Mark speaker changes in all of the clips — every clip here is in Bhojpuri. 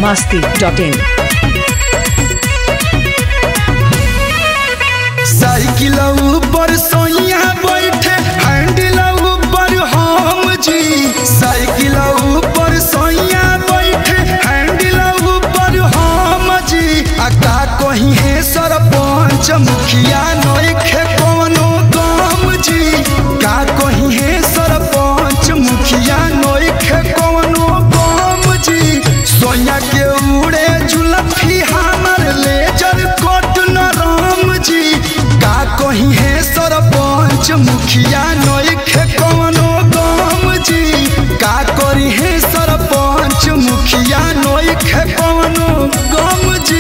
Speaker 1: masti.in.
Speaker 2: साइकिल ऊपर सोइया बैठे हैंडल ऊपर हम जी साइकिल ऊपर सोइया बैठे हैंडल ऊपर हम जी आ का कहीं है सरपंच मुखिया नइखे कोनो काम जी का कहीं है सरपंच मुखिया नइखे कोनो काम जी सोइया के उड़े जुलफी हमर लेजर कोट न राम जी का कहीं है सरपंच मुखिया नइखे कोनो काम जी का करी है सरपंच मुखिया नइखे कोनो काम जी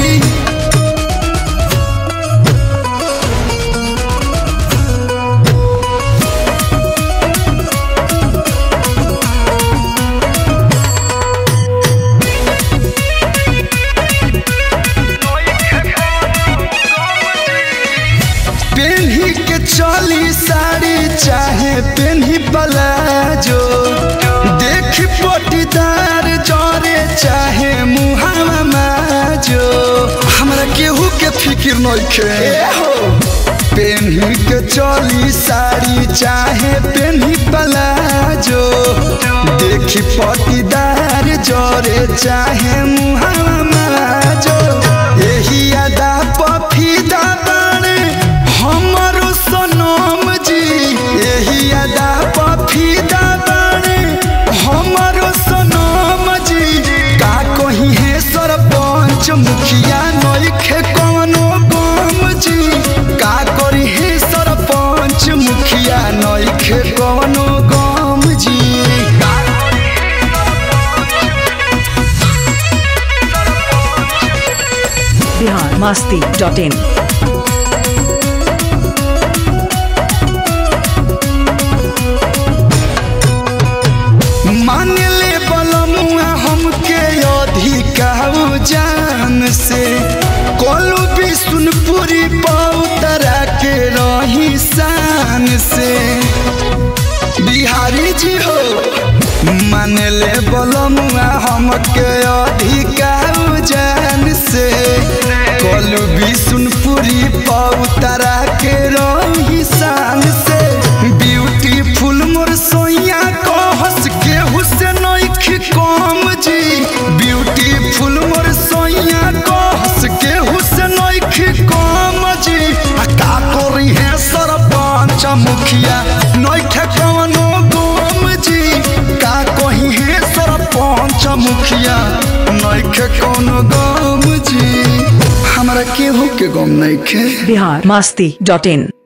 Speaker 2: पेन्ही के चली साड़ी चाहे पेन्ही प्लाजो देख पटीदार जरे चाहे मुहावा माजो हमरा केहू के फिक्र नइखे पेन्ही के चली साड़ी चाहे पेन्ही प्लाजो देख पटीदार जरे चाहे मुहावा माजो एही अदा पफीदा बाणे हमरो सनम जी एही अदा पफीदा बाणे हमरो सनम जी का कहीं है सरपंच मुखिया नइखे कोनो गम जी का करी है सरपंच मुखिया नइखे कोनो गम जी
Speaker 1: Bihar masti.in.
Speaker 2: मान ले बलमुआ हमके अधिकाऊ जान से कोलू भी सुनपुरी पौतरा के रही शान से बिहारी जी हो मान ले बलमुआ हमके अधिकाऊ जान से कोलू भी सुनपुरी पौतरा के रही शान से ब्यूटीफुल मोर सोइया को हंस के हुसैन कम जी ब्यूटीफुल मोर सोइया को हंस के हुसैन कम जी आ का करी है सरपंच मुखिया नइखे कवनो गम जी का कही है सरपंच मुखिया नइखे कोनो गम जी हमरा केहू के गम नइखे
Speaker 1: Bihar masti.in.